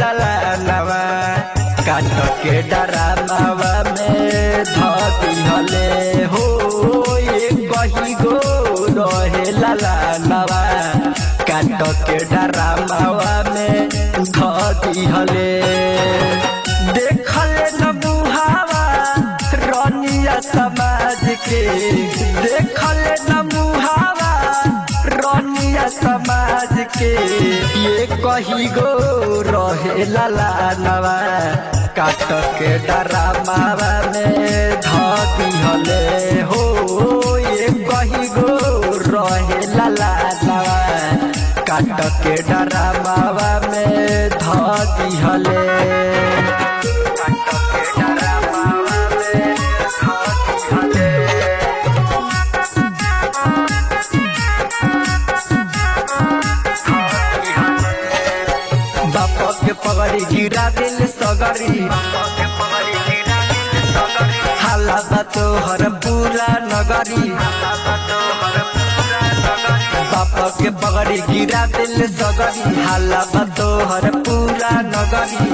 ललानवा काट के डरामावा में धती हले हो ये कही गो रहे ललानवा काट के डरामावा में धती हले देखले न मुहावा रनिया समाज के देखले न मुहावा रनिया समाज के ये कही गो रहे ललानवा काट के डरामावा में धती हले हो ये कही गो रहे ललानवा काट के डरामावा में धती हले काट के डरामावा में धती हले बाप के पगड़ी गिरा दिल सगरी हाला बा तोहर पूरा नगरी बाप के पगड़ी गिरा दिल सगरी हाला बा तोहर पूरा नगरी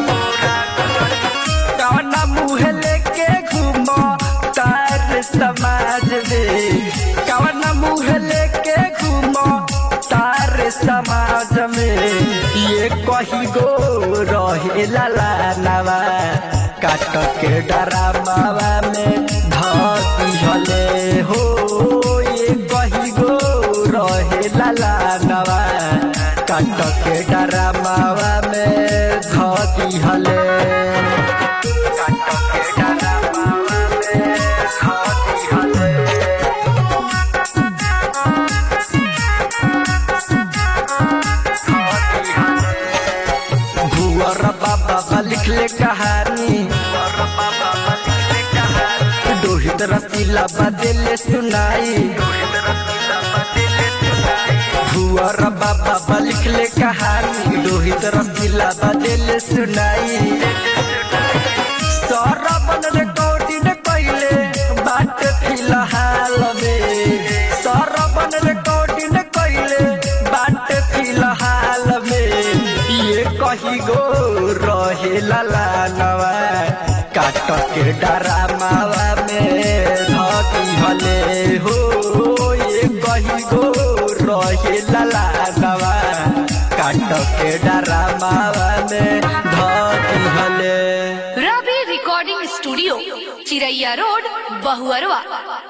कवना मुँह लेके घूमो तार समाज में कवना मुँह लेके घूमो तार समाज में ये कही गो रहे ललानवा काट के डरामावा में धती हले हो ये कही गो रहे ललानवा काट के डरामावा में धती हले काट के डरामावा में धती हले भुअर बाबा लिखले कहानी रोहित रसीला बदले सुनाई भुअर बाबा लिखले कहानी रोहित रसीला बदले सुनाई सरबन रिकॉर्डिंग कैले बाट फिलहाल में सरबन रिकॉर्डिंग कैले बाट फिलहाल में ये कही गो रहे ललानवा काट के डरामावा में धती हले हो ये कही गो रहे ललानवा काट के डरामावा में धती हले Ravi recording studio Chiraiya road Bahuarwa